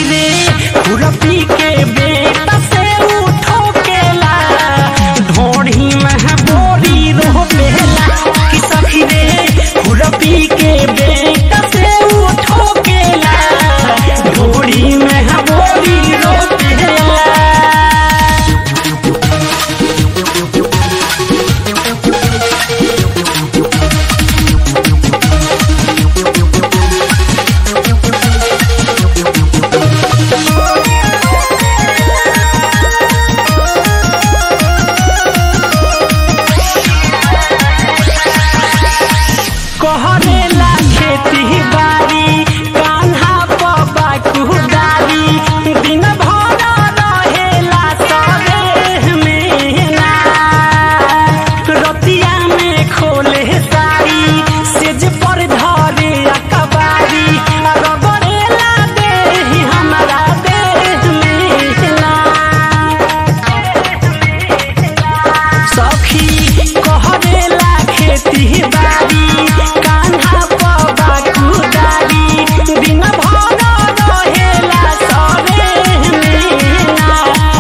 सखी रे खुरपी के बेटा से उठो केला ढोढ़ी में बोरी रोपेला कि सखी रे खुरपी के बेटा से उठो केला ढोढ़ी में बोरी रोपेला कहरेला खेती बाड़ी कान्हा पबा कुदारी दिन भर रहेला सरेह में ना रतिया में खोले साड़ी सेज पर धरे अकबारी रगड़ेला देह हमरा देह में ना सखी कहरेला खेती बाड़ी कान्हा पबा कुदारी दिन भर रहेला सरेह में ना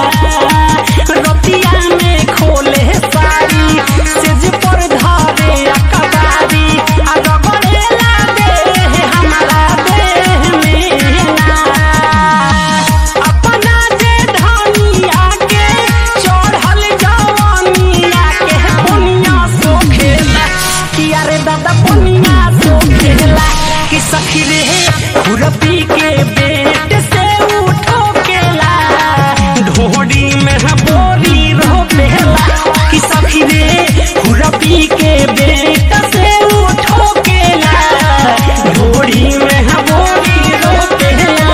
रतिया में खोले साड़ी सेज पर धरे अकबारी आ रगड़ेला देह हमरा देह में ना अपना जे धनिया के चढ़ल जवानिया के पुनिया सोखेला कि अरे दादा पुनिया सोखेला कि सखी रे खुरपी के बेट से उठो केला ढोड़ी में बोरी रोपेला कि सखी रे खुरपी के बेट से उठो केला ढोड़ी में बोरी रोपेला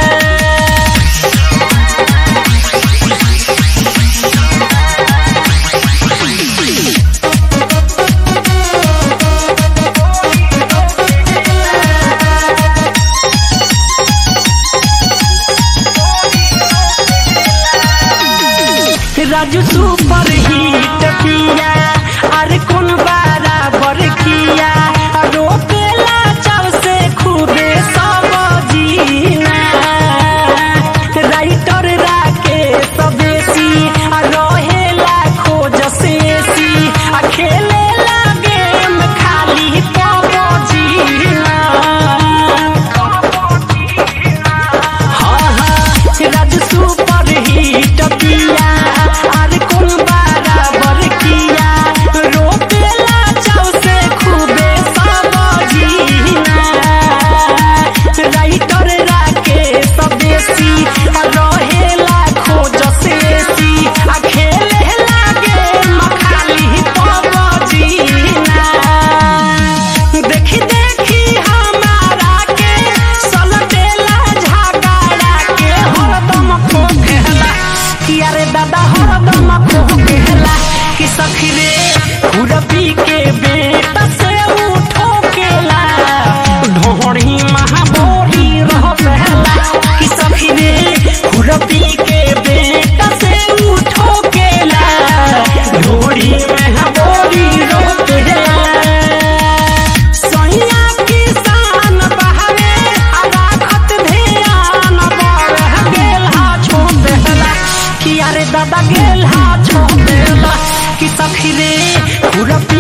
राजू सुपर हिट पिया अरे कौन बराबर किया रोकेला चाव से खुदे सब जीना राइटर राके सबेसी आ रहेला खोज सेसी आ खेलेला गेम खाली पबो जीना हाँ हाँ राज सुपर हिट पिया अरे कौन बराबर किया रोपेला चाव से खूबे सब जीना राइटर राके सबेसी आ रहेला खोज सेसी आ खेलेला गेम खाली पब जीना देखी देखी हमारा के सलटेला झगड़ा के हरदम खोखेला कि अरे दादा हरदम खोखेला कि सखी रे खुरपी के बेटा से उठो केला ढोढ़ी महाबोरी रहला कि सखी रे खुरपी के बेटा से उठो केला ढोढ़ी महाबोरी रहला सैया किसान बहरे आ राखत ध्यान बढ़ गेल हा छोड़ देला कि अरे दादा गेल हा छोड़ देला कि सखी रे खुरपी